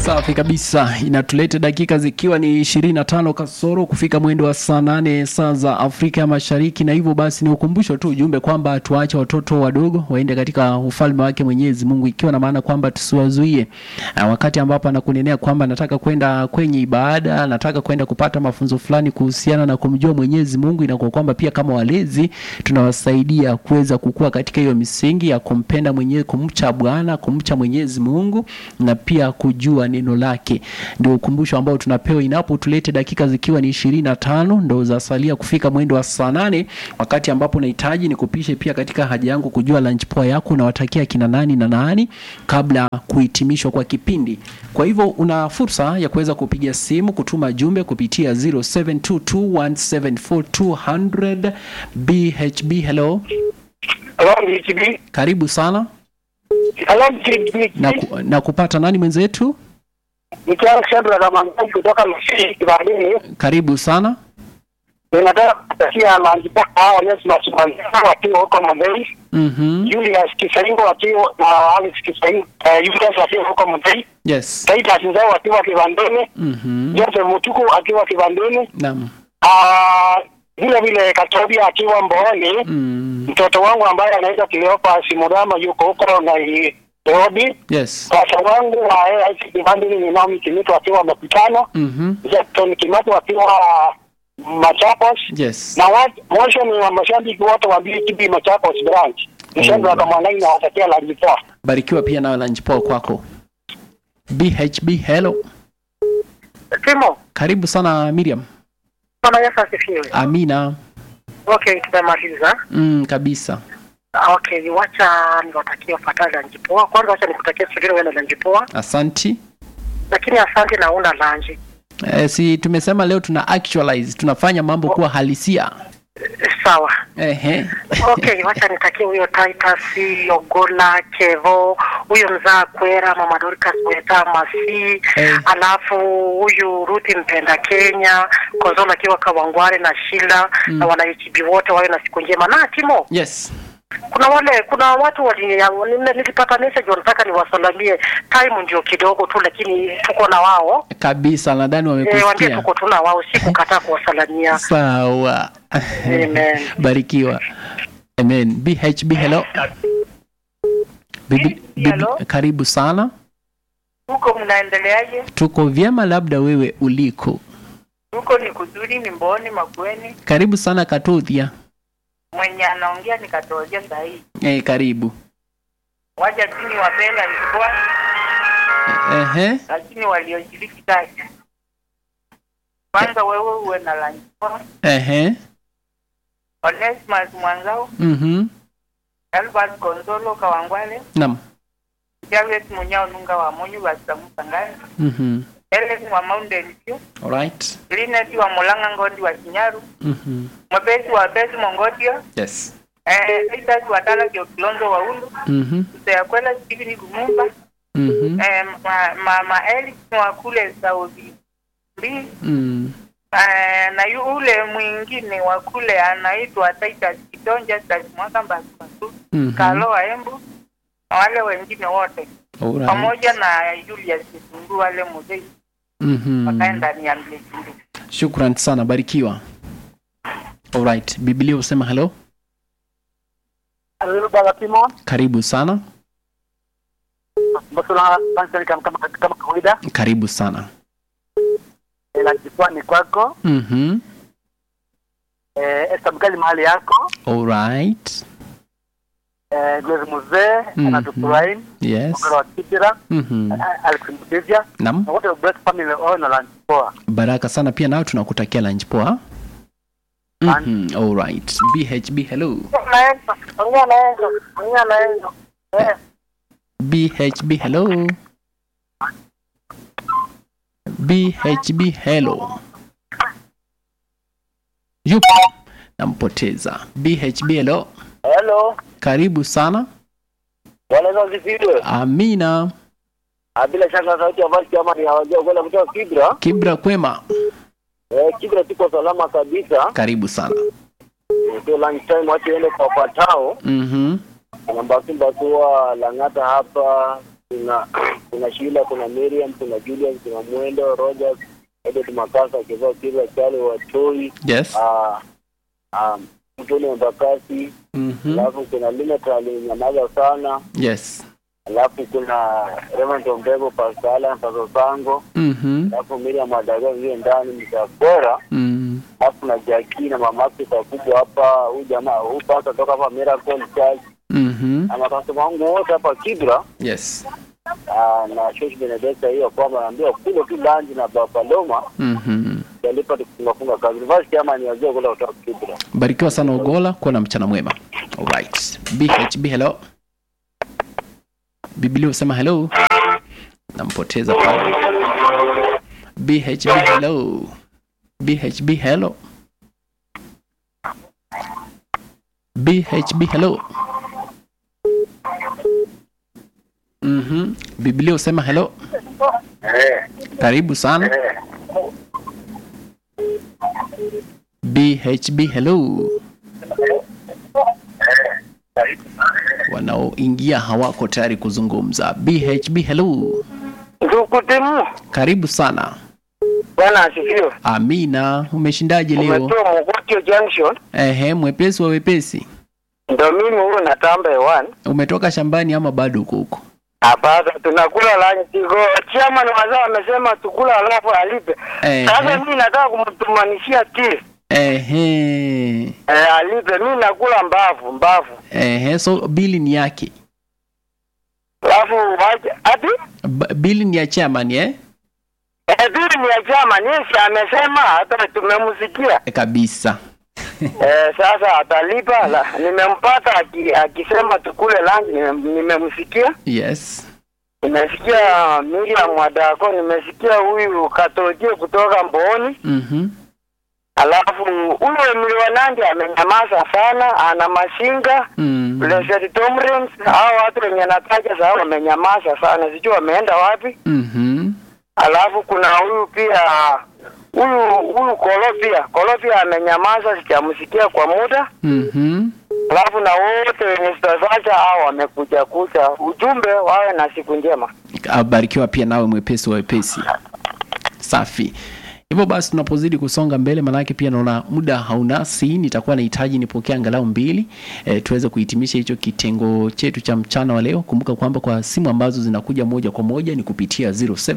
Safi kabisa, inatuleta dakika zikiwa ni 25 kasoro kufika mwendo wa saa nane saa za Afrika ya Mashariki, na hivyo basi ni ukumbusho tu ujumbe kwamba tuache watoto wadogo waende katika ufalme wake Mwenyezi Mungu, ikiwa na maana kwamba tusiwazuie Ah, wakati ambapo anakunenea kwamba nataka kwenda kwenye ibada, nataka kwenda kupata mafunzo fulani kuhusiana na kumjua Mwenyezi Mungu, inakuwa kwamba pia kama walezi tunawasaidia kuweza kukua katika hiyo misingi ya kumpenda mwenyewe, kumcha Bwana, kumcha Mwenyezi Mungu na pia kujua neno lake. Ndio ukumbusho ambao tunapewa inapo tulete dakika zikiwa ni ishirini na tano ndo zasalia kufika mwendo wa saa nane wakati ambapo nahitaji nikupishe pia katika haja yangu kujua lunch poa yako unawatakia kina nani na nani kabla kuhitimishwa kwa kipindi. Kwa hivyo una fursa ya kuweza kupiga simu, kutuma jumbe kupitia 0722174200 BHB. Hello, Hello, BTB. karibu sana Hello, BTB. na, ku, na kupata nani mwenzetu? Nikiwa Shandra Ramadhani kutoka Masisi Kibadini. Karibu sana. Ninataka kutakia maandiko hao Yesu Masumanzana wakiwa huko Mambei. Mhm. Julius Kisaingo wakiwa na Alice Kisaingo, eh, Julius wakiwa huko Mambei. Yes. Titus Nzao wakiwa Kibandeni. Mhm. Joseph Mutuku akiwa Kibandeni. Naam. Ah, vile vile Katobia akiwa Mbooni. Mm. Mtoto wangu ambaye anaitwa Cleopas Simurama yuko huko na Nairobi. Yes. Sasa wangu wa AIC Kibandeni ni Naomi Kimito akiwa Makutano. Mhm. Jackson Kimato wakiwa Machakos Yes. na wat- mwisho ni wa mashabiki wote wa BTB Machakos branch. Mshando wa Kamwanai na watakia la jipoa. Barikiwa pia nawe lunch poa kwako. BHB hello. Timo, Karibu sana Miriam. Bwana Yesu asifiwe. Amina. Okay, tumemaliza. Mm, kabisa. Okay, wacha niwatakie wafuatayo la jipoa. Kwanza wacha nikutakie sugiri wewe la jipoa. Asanti. Lakini asante na una lanji. Eh, si tumesema leo tuna actualize, tunafanya mambo kuwa halisia. Sawa. Ehe. Okay, wacha nitakie huyo Titus Ogola Kevo, huyo mzaa Kwera, Mama Dorcas Weta Masi, Eh. alafu huyu Ruthi Mpenda Kenya, Konzola akiwa Kawangware na Shila Mm. na wanaichibi wote wawe na siku njema. Na Timo, Yes. kuna wale kuna watu wali nime- nilipata message wanataka niwasalamie. Time ndio kidogo tu, lakini tuko na wao Kabisa nadhani eh, waambie wamekusikia. tuko tuna wao, si kukataa kuwasalamia. Sawa. Amen. Barikiwa. Amen. BHB hello. Bibi, bibi, Hello. karibu sana. Huko mnaendeleaje? Tuko vyema, labda wewe uliko. Huko ni kuzuri, ni Mboni, Makueni. Karibu sana Katothia. Mwenye anaongea nikatolea sahihi. Eh, karibu. Waja dini wapenda nilikuwa, Ehe. lakini walioshiriki kazi. Kwanza wewe uwe na lanjua. Ehe. Onesimus Mwanzao, Mhm. Albert Konzolo Kawangwale, Naam. Javet Munyao Nunga wa Munyu Basamu Sangani, Mhm. Alex wa Mountain View, Alright. Linet wa Mulanga Ngondi wa Kinyaru, Mhm. Mwepesi wa Besi Mongodio, Yes. eh, Titus wa Tala Kiokilonzo wa Ulu, Mhm. Mseyakwela Stephen Gumumba, Mhm. eh, ma- mama Eric wa kule Saudi mbili Mm. eh, na yule mwingine wa kule anaitwa Titus Kidonja Titus Mwaka Mbasumasu Mhm. Kaloa Embu na wale wengine wote Alright. pamoja na Julius Kisungu wale mzee Mhm. wakaenda ni Mlejindi. Shukran sana, barikiwa. Alright. Biblia husema hello. Halo baba Timo, Karibu sana. basi na kama kama kama kawaida. Karibu sana. La jipoa ni kwako. Mhm. Eh, Esther Mkali mahali yako. Alright. Eh, Glory Mzee, Mhm. anatufurahi. Yes. Mkara wa Kibira, Mhm. Alex Mtevia. Naam. Na wote wa Blessed Family wao na lunch poa. Baraka sana pia nao tunakutakia lunch poa. Mhm. Alright. BHB hello. Naenzo, ongea na Enzo, ongea na Enzo. Eh, BHB hello. BHB hello. Yupo. Nampoteza. BHB hello. hello. Karibu sana. Bwana Yesu asifiwe. Amina. Ah, Bila shaka sauti ya basi kama ni hawajua kwenda kutoka Kibra. Kibra kwema. Eh, Kibra tuko salama kabisa. Karibu sana. Ndio lunch time watu waende kwa patao. Mhm. Kuna Mbasi Mbasua, Lang'ata hapa, kuna kuna Sheila, kuna Miriam, kuna Julius, kuna Mwendo, Rogers, Edward Makasa, Kivao Kibra, Charlie Watoi, yes ah ah Mtoni Mbakasi, Mhm. alafu kuna Linet alinyamaza sana, yes alafu kuna Reverend Ombego, Pastor Alan, Pastor Sango, Mhm. alafu Miriam Wadaga vile ndani mtakora, Mm. alafu na Jackie na mama yake kubwa hapa, huyu jamaa huyu pastor toka hapa Miracle Church, Mhm. na makasema wangu wote hapa Kibra yes Ah, na Shosh Benedetta hiyo kwamba naambiwa kule tu lanji na Bapaloma Mhm. yalipa tukifungafunga kazi. University ama ni wazee kule kutoka Kibra. barikiwa sana ugola kuwa na mchana mwema alright bhb hello biblia husema hello nampoteza pale bhb hello bhb hello bhb hello mhm biblia husema hello Eh, karibu sana eh. bhb hello wanaoingia hawako tayari kuzungumza bhb hello Ndukutimu. karibu sana Bwana asifiwe. amina umeshindaje leo Umetoa Mogotio Junction. ehe mwepesi wa wepesi Ndio mimi huyo natamba hewani. umetoka shambani ama bado uko huko Hapana, tunakula lunch go. Chama na wazee wamesema tukula alafu alipe. Ehe. Sasa mimi nataka kumtumanishia ti. ehe Eh, alipe. Mimi nakula mbavu, mbavu. ehe so bili ni yake Alafu waje ati B- bili ni ya chairman eh eh, bili ni ya chama nisi amesema hata tumemsikia. Eh, kabisa Eh, sasa atalipa la, nimempata aki, akisema tukule lunch nime- nimemsikia yes nimesikia Miriam Wadako nimesikia huyu Katoje kutoka Mboni mhm alafu huyu Emily Wanandi amenyamaza sana ana mashinga mm. Blessed Tomrins hao watu wenye nataja sasa wamenyamaza sana sijui wameenda wapi mhm alafu kuna huyu pia huyu huyu Kolo pia Kolo pia amenyamaza sijamsikia kwa muda mhm alafu na wote wenye sitazacha hao wamekuja kucha ujumbe wawe na siku njema abarikiwa pia nawe mwepesi wa wepesi safi hivyo basi tunapozidi kusonga mbele manake pia naona muda haunasi nitakuwa nahitaji nipokea angalau mbili e, tuweze kuhitimisha hicho kitengo chetu cha mchana wa leo kumbuka kwamba kwa simu ambazo zinakuja moja kwa moja ni kupitia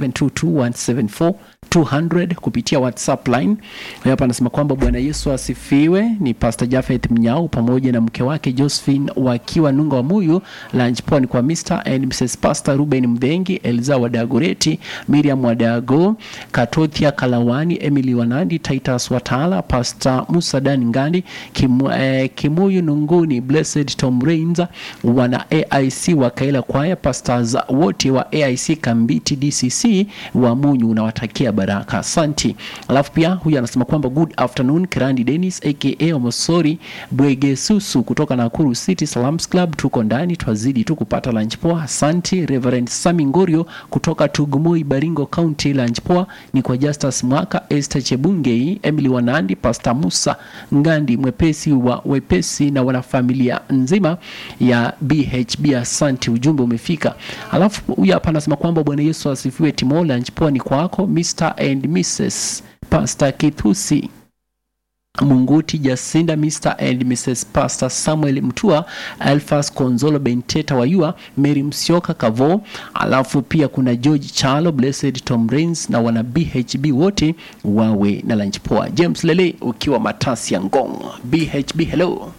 0722174200 kupitia whatsapp line Huyu hapa anasema kwamba bwana yesu asifiwe ni pastor jafeth mnyau pamoja na mke wake josephine wakiwa nunga wa muyu lunch pon kwa mr and mrs pastor ruben mdhengi elza wadagoreti miriam wadago katothia kalawani emily wanandi titus watala pastor musa dan ngandi Kimu, eh, kimuyu nunguni blessed tom rains wana aic wa kaila kwaya pastors wote wa aic kambiti dcc wa munyu unawatakia baraka asanti alafu pia huyu anasema kwamba good afternoon kirandi denis aka omosori bwegesusu kutoka nakuru city salams club tuko ndani twazidi tu kupata lunch poa asanti reverend sami ngorio kutoka tugumoi baringo county lunch poa ni kwa justus mwaka esther chebungei emily wanandi pastor musa ngandi mwepesi wa wepesi na wanafamilia nzima ya bhb asanti ujumbe umefika alafu huyu hapa anasema kwamba bwana yesu asifiwe timo lunch poa ni kwako mr and mrs pastor kithusi munguti jasinda mr and mrs pastor samuel mtua alfas konzolo benteta wayua mary msioka kavo alafu pia kuna george chalo blessed tom rains na wana bhb wote wawe na lunch poa james lele ukiwa matasi ya ngong bhb hello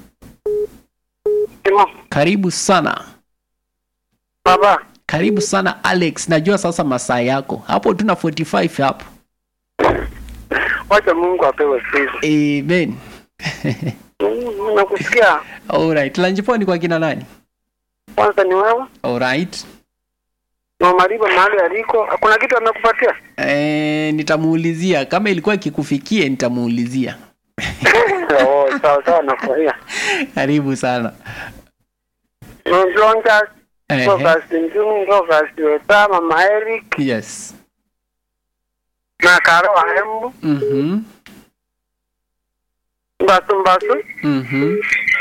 karibu sana baba karibu sana alex najua sasa masaa yako hapo tuna 45 hapo wacha Mungu apewe sifa amen Mm, nakusikia alright lunch poa ni kwa kina nani kwanza ni wewe alright na mariba mahali aliko kuna kitu amekupatia Eh, nitamuulizia kama ilikuwa ikikufikie nitamuulizia oh, sawa sawa nafurahia karibu sana nonjonja Ehe. Focus Njumi, Focus Weta, Mama Eric yes na Karo wa Embu, mhm Mbasu Mbasu, mhm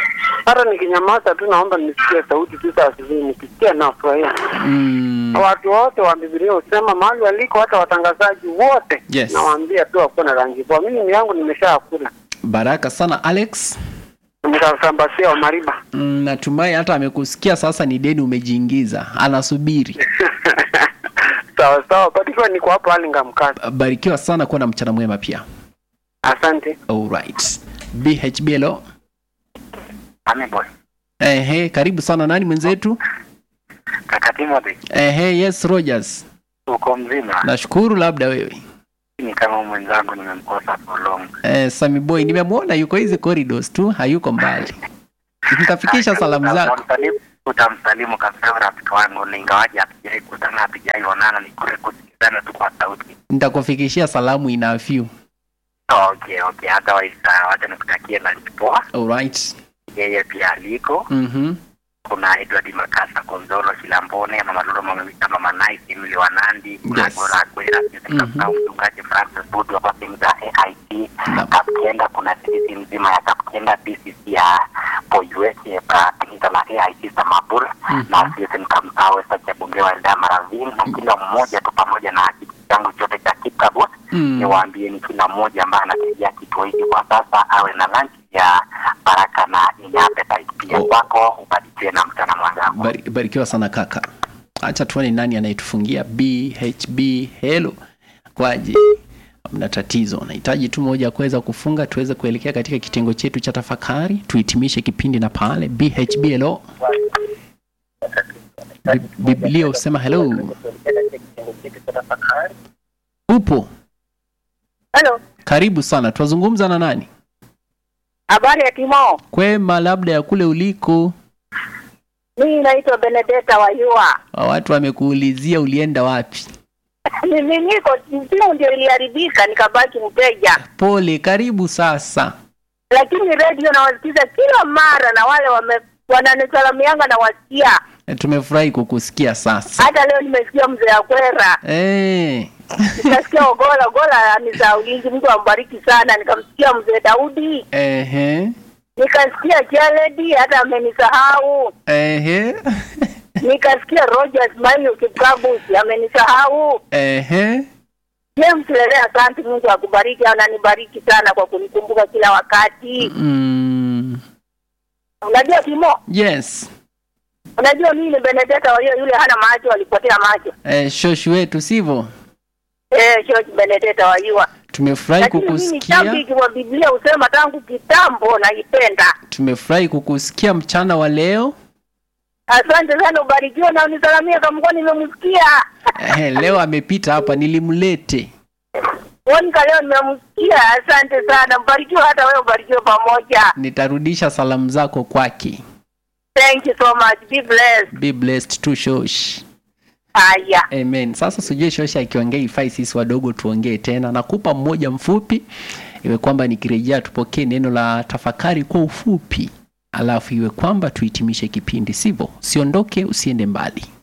hata nikinyamaza tu naomba nisikie sauti tu saa asubuhi, nikisikia nafurahia. Mm. Watu wote wa Biblia husema mahali waliko, hata watangazaji wote Yes. nawaambia tu wakuwa na rangi poa. Mimi yangu nimeshakula, Baraka sana Alex. nikasambasia wa Mariba. Mm, natumai hata amekusikia sasa, ni deni umejiingiza, anasubiri. sawa sawa, barikiwa, niko hapo Alinga Mkasa. Barikiwa sana, kuwa na mchana mwema pia. Asante. Alright. BHBLO. Ameboy. Ehe, karibu sana. Nani mwenzetu? Kaka Timothy, Ehe, yes Rogers. uko mzima? Nashukuru, labda wewe. Ni kama mwenzangu nimemkosa for long. Eh, Sami Boy nimemwona yuko hizi corridors tu, hayuko mbali. Nitafikisha salamu zako. Utamsalimu- Utamsalimu kabisa rafiki wangu, na ingawaje hatujai kutana, hatujai onana, ni kule kusikizana tu kwa sauti. Nitakufikishia salamu in a few. Okay, okay, otherwise uh, wacha nikutakie na poa. Alright. Yeye pia aliko. Mhm. Kuna Edward Makasa, Konzolo Shilambone, Mama Lolo, Mama Vita, Mama Nice, Emily Wanandi, kuna Yes. Gora Kwera, Sisi Mhm. Kapau, Mchungaji Francis Budu wa timu za AIT, Naam. Kapkenda, kuna sisi mzima ya Kapkenda, PCC ya Poyueke, ya kanisa la AIT Samabur, Mhm. na sisi Mkamsawe, Sacha Bunge wa Elda Maravin, na kila mmoja tu pamoja na kitu changu chote cha Kikabos, Mm. niwaambieni kila mmoja ambaye anategea kituo hiki kwa sasa awe na lunch ya baraka na yenye appetite pia Oh. kwako, ubarikiwe na mchana mwenzangu. Bari, barikiwa sana kaka. Acha tuone nani anayetufungia BHB. Hello. Kwaje? Hamna tatizo. Nahitaji tu moja kuweza kufunga tuweze kuelekea katika kitengo chetu cha tafakari, tuhitimishe kipindi na pale BHB. Hello. Bi- Biblia husema hello. Upo? Hello. Karibu sana. Twazungumza na nani? Habari ya Timo. Kwema, labda ya kule uliko. Mimi naitwa Benedetta Wayua. Watu wamekuulizia ulienda wapi. Mimi niko simu ndio iliharibika nikabaki mteja. Pole, karibu sasa. Lakini radio nawasikiza kila mara na wale wame wananisalamianga na wasikia. E, Tumefurahi kukusikia sasa. Hata leo nimesikia mzee Akwera. Eh. Nikasikia Ogola Ogola ni za ulinzi, Mungu ambariki sana. Nikamsikia mzee Daudi, Ehe. nikasikia Jaledi, hata amenisahau. Ehe. Nikasikia Rogers Mayo Kipkabus amenisahau. Ehe. James Lele, asante. Mungu akubariki, ananibariki sana kwa kunikumbuka kila wakati. Mm. Unajua Timo, Yes. unajua mimi ni Benedetta walio yule hana macho, alipotea macho. Eh, shoshi wetu sivyo? Eh, George Benedetta wajua. Tumefurahi Lakini mimi kukusikia. shabiki wa Biblia husema tangu kitambo naipenda. Tumefurahi kukusikia mchana wa leo. Asante sana, ubarikiwe na unisalamie kama kwa nimemsikia. Eh, leo amepita hapa nilimlete. Monica leo nimemsikia. Asante sana, mbarikiwe hata wewe, ubarikiwe pamoja. Nitarudisha salamu zako kwake. Thank you so much. Be blessed. Be blessed to shosh. Haya. Amen. Sasa sijui shosha akiongea ifai sisi wadogo tuongee tena. Nakupa mmoja mfupi iwe kwamba nikirejea tupokee neno la tafakari kwa ufupi, alafu iwe kwamba tuhitimishe kipindi, sivyo? Usiondoke, usiende mbali.